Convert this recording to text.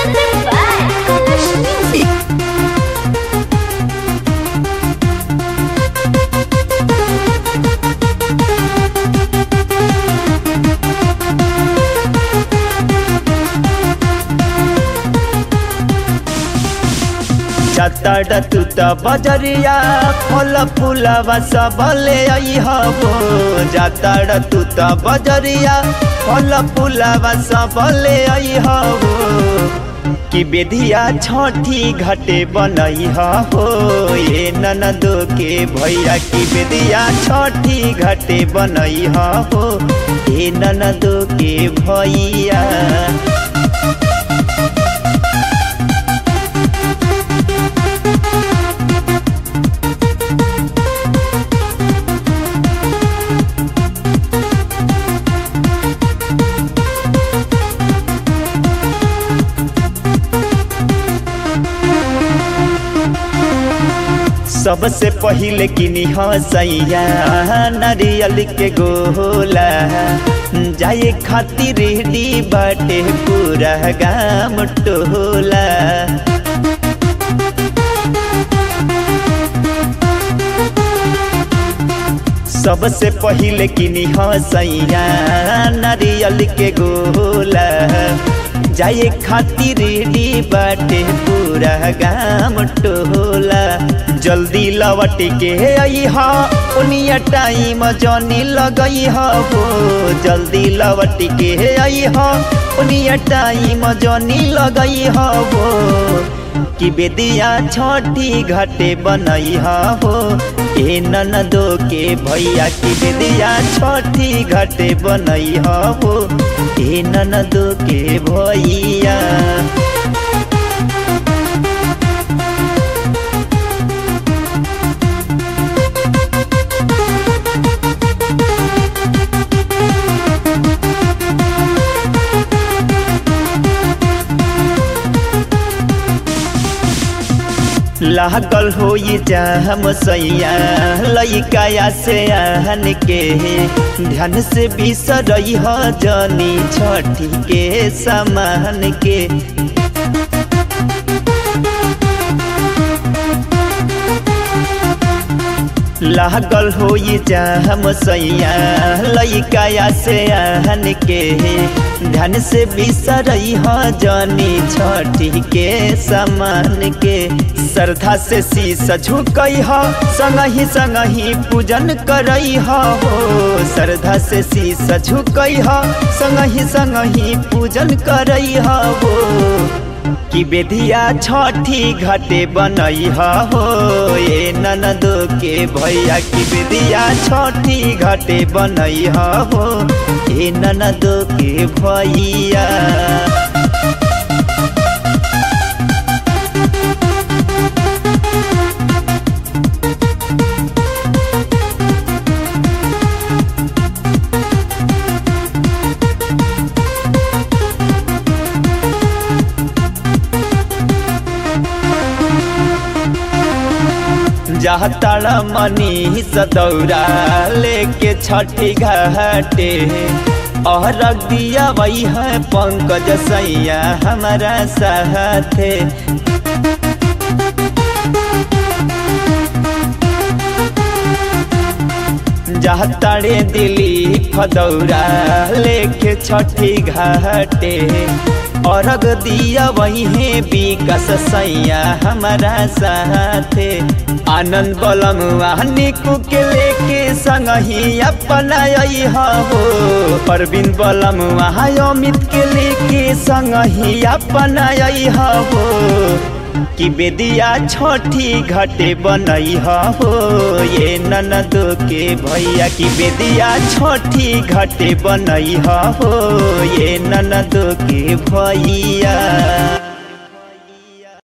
Presented by Kalash Music. चतड़ तू त बजरिया फल फूलवा सबले हो जातड़ तू त बजरिया फल फूलवा सबले हो कि बेधिया छठी घाटे बनई हो ये ननदो के भैया की बेदिया छठी घाटे बनई हो ये ननदो के भैया सबसे पहिले किनी हसैया नारियल के गोला जाए खातिर रेडी बाटे पूरा गाम टोला सबसे पहिले किनी हसैया नारियल के गोला जाए खातिर रेडी बाटे पूरा गाम टोला जल्दी लवट के अइहा उनिया टाइम जनी लगई हो जल्दी लवट के अइहा उनिया टाइम जनी लगई हो कि बेदिया छठी घाटे बनई हो ए ननदो के भैया की बेदिया छठी घाटे बनई हो ए ननदो के भैया लागल हो ये जाम सैया लइकाया से आहन के ध्यान से बिसरई ह जनी छठी के समान के लागल हो ये जाम सैया लइकाया से आहन के ध्यान से बिसरई ह जनी छठी के समान के श्रद्धा से शीस झुकई ह संगही संगही पूजन करई हो श्रद्धा से शीस झुकई ह संगही संगही पूजन करई हो कि बेधिया छठी घाटे बनई हो ये ननदो के भैया की बेदिया छठी घाटे बनई हो ये ननदो के भैया जाताड़ा मनी सदौरा लेके छठी घाटे और दिया वही है पंकज सैया हमारा साथे जाताड़े दिली फदौरा लेके छठी घाटे अर्घ दिया वही है विकास सैया हमारा साथे आनंद बलम निकू के लेके संग ही अपना हो परवीन बलम अमित के लेके संग ही अपना हो कि बेदिया छठी घाटे बनई हो ये ननदो के भैया की बेदिया छठी घाटे बनई हो ये ननदो के भैया